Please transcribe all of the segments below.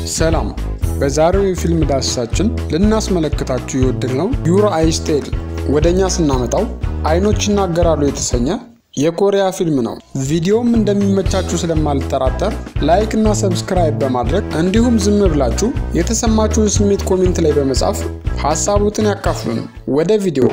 ሰላም። በዛሬው የፊልም ዳሰሳችን ልናስመለክታችሁ የወደድነው ዩር አይስ ቴል ወደ እኛ ስናመጣው አይኖች ይናገራሉ የተሰኘ የኮሪያ ፊልም ነው። ቪዲዮም እንደሚመቻችሁ ስለማልጠራጠር ላይክ እና ሰብስክራይብ በማድረግ እንዲሁም ዝም ብላችሁ የተሰማችሁን ስሜት ኮሜንት ላይ በመጻፍ ሀሳቦትን ያካፍሉን። ወደ ቪዲዮ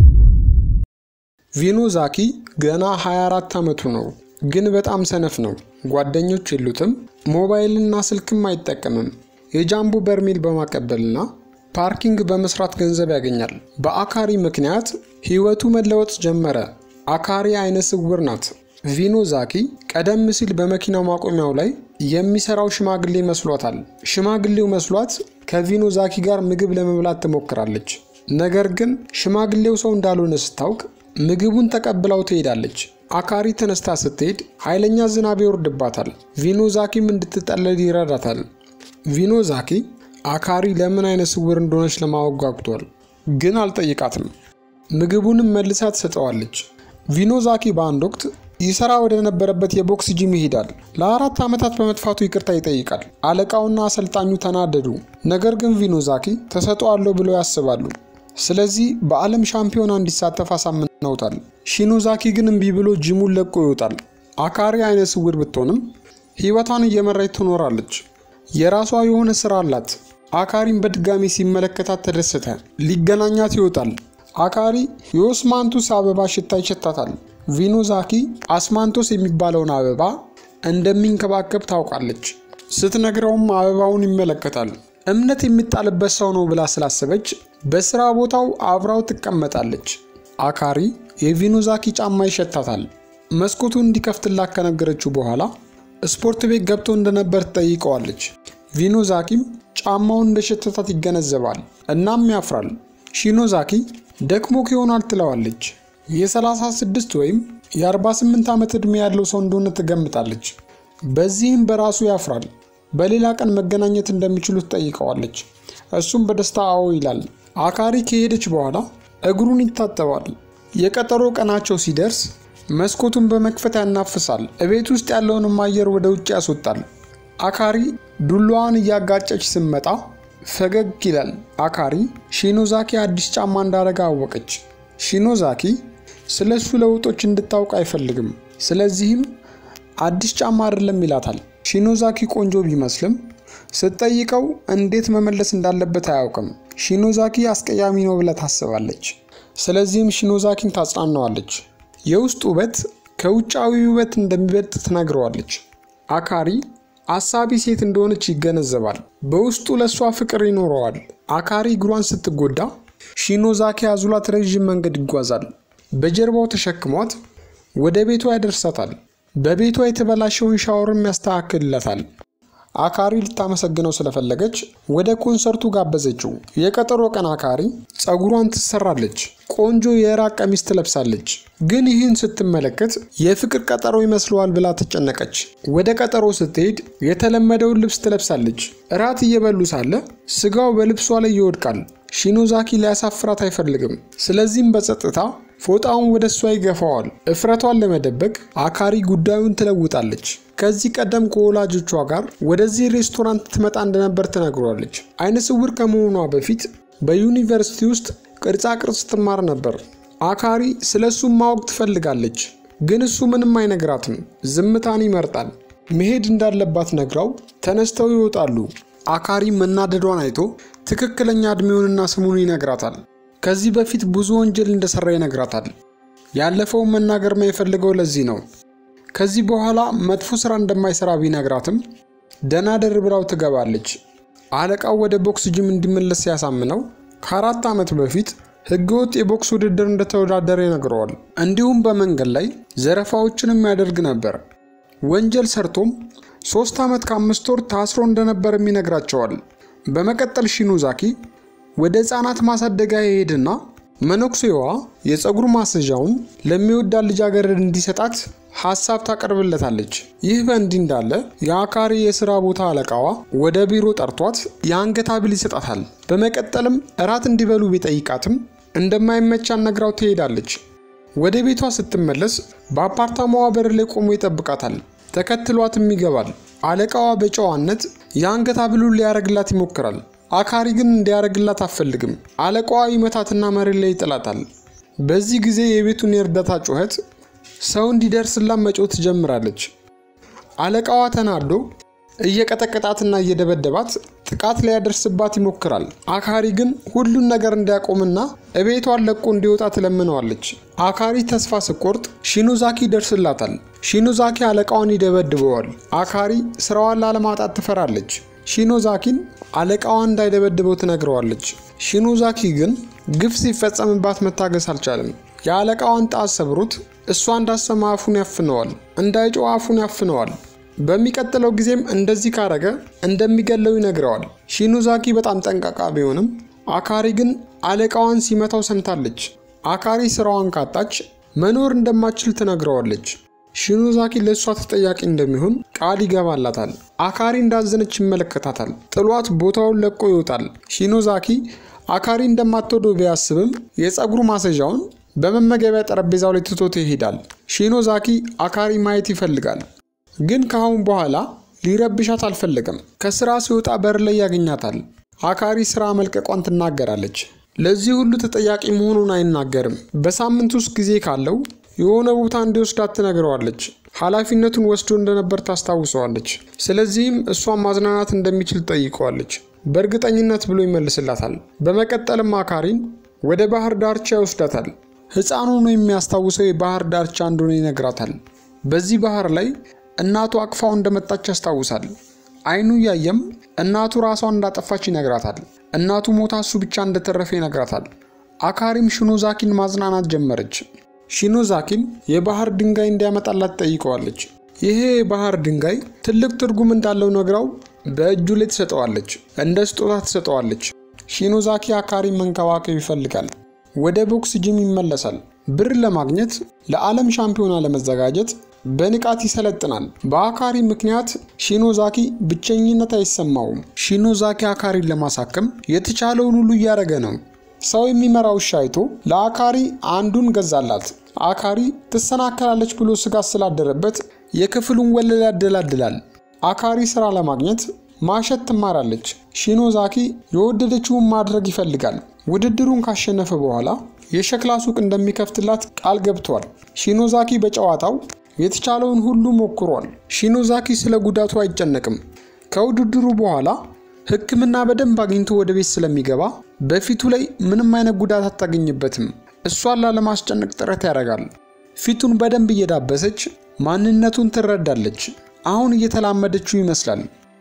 ቪኖ ዛኪ ገና 24 ዓመቱ ነው፣ ግን በጣም ሰነፍ ነው። ጓደኞች የሉትም፣ ሞባይልና ስልክም አይጠቀምም። የጃምቦ በርሜል በማቀበልና ፓርኪንግ በመስራት ገንዘብ ያገኛል። በአካሪ ምክንያት ህይወቱ መለወጥ ጀመረ። አካሪ አይነ ስውር ናት። ቪኖ ዛኪ ቀደም ሲል በመኪናው ማቆሚያው ላይ የሚሰራው ሽማግሌ መስሏታል። ሽማግሌው መስሏት ከቪኖ ዛኪ ጋር ምግብ ለመብላት ትሞክራለች። ነገር ግን ሽማግሌው ሰው እንዳልሆነ ስታውቅ ምግቡን ተቀብላው ትሄዳለች። አካሪ ተነስታ ስትሄድ ኃይለኛ ዝናብ ይወርድባታል። ቪኖ ዛኪም እንድትጠለል ይረዳታል። ቪኖ ዛኪ አካሪ ለምን አይነ ስውር እንደሆነች ለማወቅ ጓጉቷል፣ ግን አልጠይቃትም። ምግቡንም መልሳ ትሰጠዋለች። ቪኖ ዛኪ በአንድ ወቅት ይሰራ ወደ ነበረበት የቦክስ ጂም ይሄዳል። ለአራት ዓመታት በመጥፋቱ ይቅርታ ይጠይቃል። አለቃውና አሰልጣኙ ተናደዱ። ነገር ግን ቪኖ ዛኪ ተሰጥኦ አለው ብለው ያስባሉ። ስለዚህ በዓለም ሻምፒዮና እንዲሳተፍ አሳምነውታል። ሺኖዛኪ ግን እምቢ ብሎ ጂሙን ለቆ ይወጣል። አካሪ አይነ ስውር ብትሆንም ሕይወቷን እየመራች ትኖራለች። የራሷ የሆነ ስራ አላት። አካሪን በድጋሚ ሲመለከታት ተደሰተ። ሊገናኛት ይወጣል። አካሪ የኦስማንቱስ አበባ ሽታ ይሸታታል። ቪኖዛኪ አስማንቶስ የሚባለውን አበባ እንደሚንከባከብ ታውቃለች። ስትነግረውም አበባውን ይመለከታል። እምነት የሚጣልበት ሰው ነው ብላ ስላሰበች በስራ ቦታው አብራው ትቀመጣለች። አካሪ የቪኖዛኪ ጫማ ይሸታታል። መስኮቱን እንዲከፍትላት ከነገረችው በኋላ ስፖርት ቤት ገብቶ እንደነበር ትጠይቀዋለች። ቪኖዛኪም ጫማውን እንደሸተታት ይገነዘባል። እናም ያፍራል። ሺኖዛኪ ደክሞክ ይሆናል ትለዋለች። የ36 ወይም የ48 ዓመት ዕድሜ ያለው ሰው እንደሆነ ትገምታለች። በዚህም በራሱ ያፍራል። በሌላ ቀን መገናኘት እንደሚችሉ ትጠይቀዋለች። እሱም በደስታ አዎ ይላል። አካሪ ከሄደች በኋላ እግሩን ይታጠባል። የቀጠሮ ቀናቸው ሲደርስ መስኮቱን በመክፈት ያናፍሳል። እቤት ውስጥ ያለውንም አየር ወደ ውጭ ያስወጣል። አካሪ ዱላዋን እያጋጨች ስትመጣ ፈገግ ይላል። አካሪ ሺኖዛኪ አዲስ ጫማ እንዳረገ አወቀች። ሺኖዛኪ ስለ እሱ ለውጦች እንድታውቅ አይፈልግም። ስለዚህም አዲስ ጫማ አይደለም ይላታል። ሺኖዛኪ ቆንጆ ቢመስልም ስትጠይቀው እንዴት መመለስ እንዳለበት አያውቅም። ሺኖዛኪ አስቀያሚ ነው ብላ ታስባለች። ስለዚህም ሺኖዛኪን ታጽናናዋለች። የውስጥ ውበት ከውጫዊ ውበት እንደሚበልጥ ትነግረዋለች። አካሪ አሳቢ ሴት እንደሆነች ይገነዘባል። በውስጡ ለእሷ ፍቅር ይኖረዋል። አካሪ እግሯን ስትጎዳ ሺኖዛኪ አዙላት ረዥም መንገድ ይጓዛል። በጀርባው ተሸክሟት ወደ ቤቷ ያደርሳታል። በቤቷ የተበላሸውን ሻወርም ያስተካክልለታል። አካሪ ልታመሰግነው ስለፈለገች ወደ ኮንሰርቱ ጋበዘችው። የቀጠሮ ቀን አካሪ ጸጉሯን ትሰራለች። ቆንጆ የእራት ቀሚስ ትለብሳለች። ግን ይህን ስትመለከት የፍቅር ቀጠሮ ይመስለዋል ብላ ተጨነቀች። ወደ ቀጠሮ ስትሄድ የተለመደውን ልብስ ትለብሳለች። እራት እየበሉ ሳለ ስጋው በልብሷ ላይ ይወድቃል። ሺኖዛኪ ሊያሳፍራት አይፈልግም። ስለዚህም በጸጥታ ፎጣውን ወደ እሷ ይገፋዋል። እፍረቷን ለመደበቅ አካሪ ጉዳዩን ትለውጣለች። ከዚህ ቀደም ከወላጆቿ ጋር ወደዚህ ሬስቶራንት ትመጣ እንደነበር ትነግሯለች። አይነ ስውር ከመሆኗ በፊት በዩኒቨርሲቲ ውስጥ ቅርጻ ቅርጽ ትማር ነበር። አካሪ ስለ እሱም ማወቅ ትፈልጋለች፣ ግን እሱ ምንም አይነግራትም። ዝምታን ይመርጣል። መሄድ እንዳለባት ነግራው ተነስተው ይወጣሉ። አካሪ መናደዷን አይቶ ትክክለኛ ዕድሜውንና ስሙን ይነግራታል። ከዚህ በፊት ብዙ ወንጀል እንደሰራ ይነግራታል። ያለፈውን መናገር የማይፈልገው ለዚህ ነው። ከዚህ በኋላ መጥፎ ስራ እንደማይሰራ ቢነግራትም ደህና ደር ብላው ትገባለች። አለቃው ወደ ቦክስ ጂም እንዲመለስ ሲያሳምነው ከአራት ዓመት በፊት ህገወጥ የቦክስ ውድድር እንደተወዳደረ ይነግረዋል። እንዲሁም በመንገድ ላይ ዘረፋዎችንም ያደርግ ነበር። ወንጀል ሰርቶም ሶስት ዓመት ከአምስት ወር ታስሮ እንደነበርም ይነግራቸዋል። በመቀጠል ሺኖዛኪ ወደ ህፃናት ማሳደጊያ ይሄድና መነኩሴዋ የፀጉር ማስያዣውን ለሚወዳት ልጃገረድ እንዲሰጣት ሀሳብ ታቀርብለታለች። ይህ በእንዲህ እንዳለ የአካሪ የስራ ቦታ አለቃዋ ወደ ቢሮ ጠርቷት የአንገት ሐብል ይሰጣታል። በመቀጠልም እራት እንዲበሉ ቢጠይቃትም እንደማይመቻት ነግራው ትሄዳለች። ወደ ቤቷ ስትመለስ በአፓርታማዋ በር ላይ ቆሞ ይጠብቃታል። ተከትሏትም ይገባል። አለቃዋ በጨዋነት የአንገት ሐብሉን ሊያረግላት ይሞክራል። አካሪ ግን እንዲያረግላት አትፈልግም። አለቃዋ ይመታትና መሬት ላይ ይጥላታል። በዚህ ጊዜ የቤቱን የእርዳታ ጩኸት ሰው እንዲደርስላት መጮህ ትጀምራለች። አለቃዋ ተናዶ እየቀጠቀጣትና እየደበደባት ጥቃት ሊያደርስባት ይሞክራል። አካሪ ግን ሁሉን ነገር እንዲያቆምና እቤቷን ለቆ እንዲወጣ ትለምነዋለች። አካሪ ተስፋ ስቆርጥ ሺኖዛኪ ይደርስላታል። ሺኖዛኪ አለቃዋን ይደበድበዋል። አካሪ ስራዋን ላለማጣት ትፈራለች። ሺኖዛኪን አለቃዋን እንዳይደበድበው ትነግረዋለች። ሺኖዛኪ ግን ግፍ ሲፈጸምባት መታገስ አልቻለም። የአለቃዋን ጣት ሰብሮት እሷ እንዳሰማ አፉን ያፍነዋል። እንዳይጮህ አፉን ያፍነዋል። በሚቀጥለው ጊዜም እንደዚህ ካረገ እንደሚገለው ይነግረዋል። ሺኖዛኪ በጣም ጠንቃቃ ቢሆንም አካሪ ግን አለቃዋን ሲመታው ሰምታለች። አካሪ ስራዋን ካጣች መኖር እንደማትችል ትነግረዋለች። ሺኖዛኪ ለእሷ ተጠያቂ እንደሚሆን ቃል ይገባላታል። አካሪ እንዳዘነች ይመለከታታል። ጥሏት ቦታውን ለቆ ይወጣል። ሺኖዛኪ አካሪ እንደማትወደው ቢያስብም የፀጉር ማሰዣውን በመመገቢያ ጠረጴዛው ላይ ትቶት ይሄዳል። ሺኖዛኪ አካሪ ማየት ይፈልጋል፣ ግን ከአሁን በኋላ ሊረብሻት አልፈለገም። ከስራ ሲወጣ በር ላይ ያገኛታል። አካሪ ስራ መልቀቋን ትናገራለች። ለዚህ ሁሉ ተጠያቂ መሆኑን አይናገርም። በሳምንት ውስጥ ጊዜ ካለው የሆነ ቦታ እንዲወስዳት ትነግረዋለች። ኃላፊነቱን ወስዶ እንደነበር ታስታውሰዋለች። ስለዚህም እሷን ማዝናናት እንደሚችል ጠይቀዋለች። በእርግጠኝነት ብሎ ይመልስላታል። በመቀጠልም አካሪን ወደ ባህር ዳርቻ ይወስዳታል። ሕፃኑ ነው የሚያስታውሰው የባህር ዳርቻ እንደሆነ ይነግራታል። በዚህ ባህር ላይ እናቱ አቅፋው እንደመጣች ያስታውሳል። አይኑ እያየም እናቱ ራሷን እንዳጠፋች ይነግራታል። እናቱ ሞታ እሱ ብቻ እንደተረፈ ይነግራታል። አካሪም ሺኖዛኪን ማዝናናት ጀመረች። ሺኖዛኪን የባህር ድንጋይ እንዲያመጣላት ጠይቀዋለች። ይሄ የባህር ድንጋይ ትልቅ ትርጉም እንዳለው ነግራው በእጁ ላይ ትሰጠዋለች። እንደ ስጦታ ትሰጠዋለች። ሺኖዛኪ አካሪን መንከባከብ ይፈልጋል። ወደ ቦክስ ጂም ይመለሳል። ብር ለማግኘት ለዓለም ሻምፒዮና ለመዘጋጀት በንቃት ይሰለጥናል። በአካሪ ምክንያት ሺኖዛኪ ብቸኝነት አይሰማውም። ሺኖዛኪ አካሪን ለማሳከም የተቻለውን ሁሉ እያደረገ ነው። ሰው የሚመራ ውሻ አይቶ ለአካሪ አንዱን ገዛላት። አካሪ ትሰናከላለች ብሎ ስጋት ስላደረበት የክፍሉን ወለል ያደላድላል። አካሪ ስራ ለማግኘት ማሸት ትማራለች። ሺኖዛኪ የወደደችውን ማድረግ ይፈልጋል። ውድድሩን ካሸነፈ በኋላ የሸክላ ሱቅ እንደሚከፍትላት ቃል ገብቷል። ሺኖዛኪ በጨዋታው የተቻለውን ሁሉ ሞክሯል። ሺኖዛኪ ስለ ጉዳቱ አይጨነቅም። ከውድድሩ በኋላ ሕክምና በደንብ አግኝቶ ወደ ቤት ስለሚገባ በፊቱ ላይ ምንም አይነት ጉዳት አታገኝበትም። እሷን ላለማስጨነቅ ጥረት ያደርጋል። ፊቱን በደንብ እየዳበሰች ማንነቱን ትረዳለች። አሁን እየተላመደችው ይመስላል።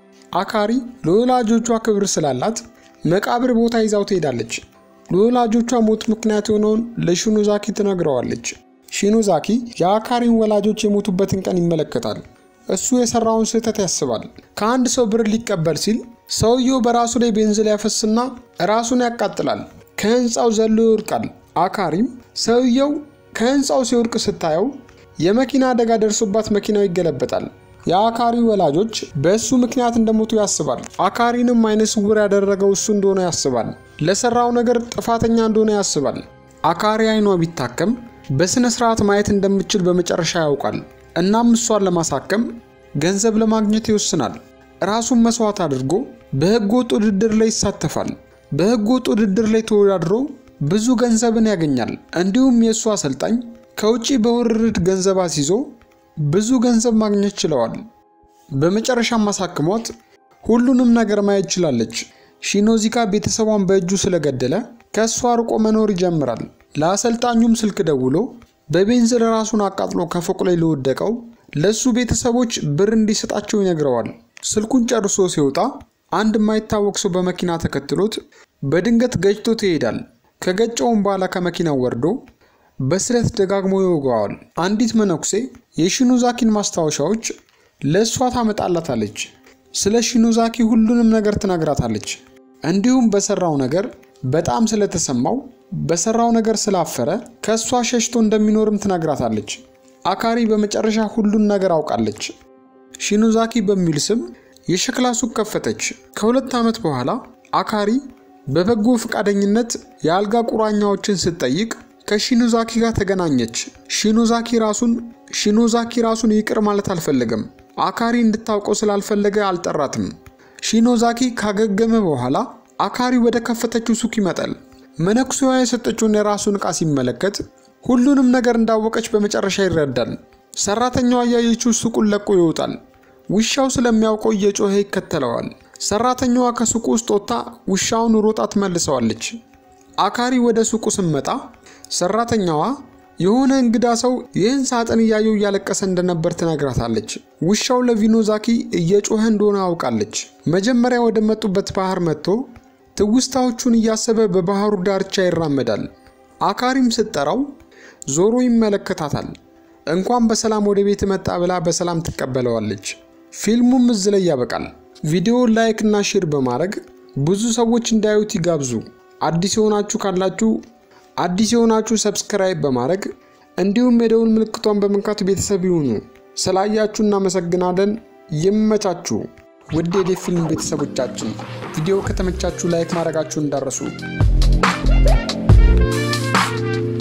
አካሪ ለወላጆቿ ክብር ስላላት መቃብር ቦታ ይዛው ትሄዳለች። ለወላጆቿ ሞት ምክንያት የሆነውን ለሺኖዛኪ ትነግረዋለች። ሺኖዛኪ የአካሪን ወላጆች የሞቱበትን ቀን ይመለከታል። እሱ የሰራውን ስህተት ያስባል። ከአንድ ሰው ብር ሊቀበል ሲል ሰውየው በራሱ ላይ ቤንዚል ያፈስና ራሱን ያቃጥላል። ከህንፃው ዘሎ ይወድቃል። አካሪም ሰውየው ከህንፃው ሲወድቅ ስታየው የመኪና አደጋ ደርሶባት መኪናው ይገለበጣል። የአካሪ ወላጆች በእሱ ምክንያት እንደሞቱ ያስባል። አካሪንም አይነ ስውር ያደረገው እሱ እንደሆነ ያስባል። ለሰራው ነገር ጥፋተኛ እንደሆነ ያስባል። አካሪ አይኗ ቢታከም በስነ ስርዓት ማየት እንደምችል በመጨረሻ ያውቃል። እናም እሷን ለማሳከም ገንዘብ ለማግኘት ይወስናል። ራሱን መስዋዕት አድርጎ በህገ ወጥ ውድድር ላይ ይሳተፋል። በህገ ወጥ ውድድር ላይ ተወዳድሮ ብዙ ገንዘብን ያገኛል። እንዲሁም የእሱ አሰልጣኝ ከውጪ በውርርድ ገንዘብ አስይዞ ብዙ ገንዘብ ማግኘት ችለዋል። በመጨረሻም አሳክሟት ሁሉንም ነገር ማየት ችላለች። ሺኖዚካ ቤተሰቧን በእጁ ስለገደለ ከእሷ ርቆ መኖር ይጀምራል። ለአሰልጣኙም ስልክ ደውሎ በቤንዝል ራሱን አቃጥሎ ከፎቅ ላይ ለወደቀው ለእሱ ቤተሰቦች ብር እንዲሰጣቸው ይነግረዋል። ስልኩን ጨርሶ ሲወጣ አንድ የማይታወቅ ሰው በመኪና ተከትሎት በድንገት ገጭቶት ይሄዳል። ከገጨውም በኋላ ከመኪናው ወርዶ በስለት ደጋግሞ ይወገዋል። አንዲት መነኩሴ የሺኖዛኪን ማስታወሻዎች ለእሷ ታመጣላታለች። ስለ ሺኖዛኪ ሁሉንም ነገር ትነግራታለች። እንዲሁም በሰራው ነገር በጣም ስለተሰማው በሰራው ነገር ስላፈረ ከእሷ ሸሽቶ እንደሚኖርም ትነግራታለች። አካሪ በመጨረሻ ሁሉን ነገር አውቃለች። ሺኖዛኪ በሚል ስም የሸክላ ሱቅ ከፈተች። ከሁለት ዓመት በኋላ አካሪ በበጎ ፈቃደኝነት የአልጋ ቁራኛዎችን ስትጠይቅ ከሺኖዛኪ ጋር ተገናኘች። ሺኖዛኪ ራሱን ሺኖዛኪ ራሱን ይቅር ማለት አልፈለገም። አካሪ እንድታውቀው ስላልፈለገ አልጠራትም። ሺኖዛኪ ካገገመ በኋላ አካሪ ወደ ከፈተችው ሱቅ ይመጣል። መነኩሴዋ የሰጠችውን የራሱን ዕቃ ሲመለከት ሁሉንም ነገር እንዳወቀች በመጨረሻ ይረዳል። ሰራተኛዋ እያየችው ሱቁን ለቆ ይወጣል። ውሻው ስለሚያውቀው እየጮኸ ይከተለዋል። ሰራተኛዋ ከሱቁ ውስጥ ወጥታ ውሻውን ሮጣ ትመልሰዋለች። አካሪ ወደ ሱቁ ስመጣ ሰራተኛዋ የሆነ እንግዳ ሰው ይህን ሳጥን እያየው እያለቀሰ እንደነበር ትነግራታለች። ውሻው ለቪኖዛኪ እየጮኸ እንደሆነ አውቃለች። መጀመሪያ ወደ መጡበት ባህር መጥቶ ትውስታዎቹን እያሰበ በባህሩ ዳርቻ ይራመዳል። አካሪም ስትጠራው ዞሮ ይመለከታታል። እንኳን በሰላም ወደ ቤት መጣ ብላ በሰላም ትቀበለዋለች። ፊልሙም እዚህ ላይ ያበቃል። ቪዲዮውን ላይክ እና ሼር በማድረግ ብዙ ሰዎች እንዳዩት ይጋብዙ። አዲስ የሆናችሁ ካላችሁ አዲስ የሆናችሁ ሰብስክራይብ በማድረግ እንዲሁም የደውል ምልክቷን በመንካት ቤተሰብ ይሁኑ። ስላያችሁ እናመሰግናለን። ይመቻችሁ። ውድ የዴፍ ፊልም ቤተሰቦቻችን ቪዲዮ ከተመቻችሁ ላይክ ማድረጋችሁ እንዳረሱ